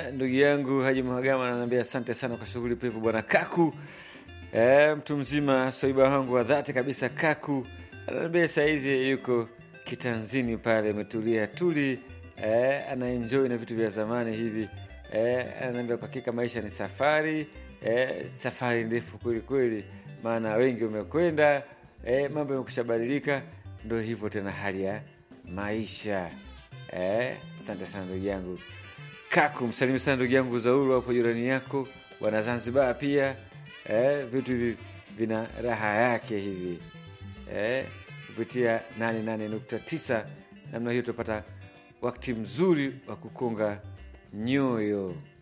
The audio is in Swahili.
Haya, ndugu yangu Haji Mhagama ananiambia asante sana kwa shughuli pevu bwana Kaku. E, mtu mzima soiba wangu wa dhati kabisa Kaku ananiambia saizi yuko kitanzini pale ametulia tuli, e, anaenjoy na vitu vya zamani hivi. E, ananiambia kwa hakika maisha ni safari, e, safari ndefu kweli kweli, maana wengi wamekwenda, e, mambo yamekusha badilika, ndo hivyo tena hali ya maisha. Eh, asante sana ndugu yangu Kaku, msalimi sana ndugu yangu Zauru hapo jirani yako, wana Zanzibar pia. Eh, vitu hivi vina raha yake hivi eh, kupitia 88.9 namna hiyo tutapata wakati mzuri wa kukonga nyoyo.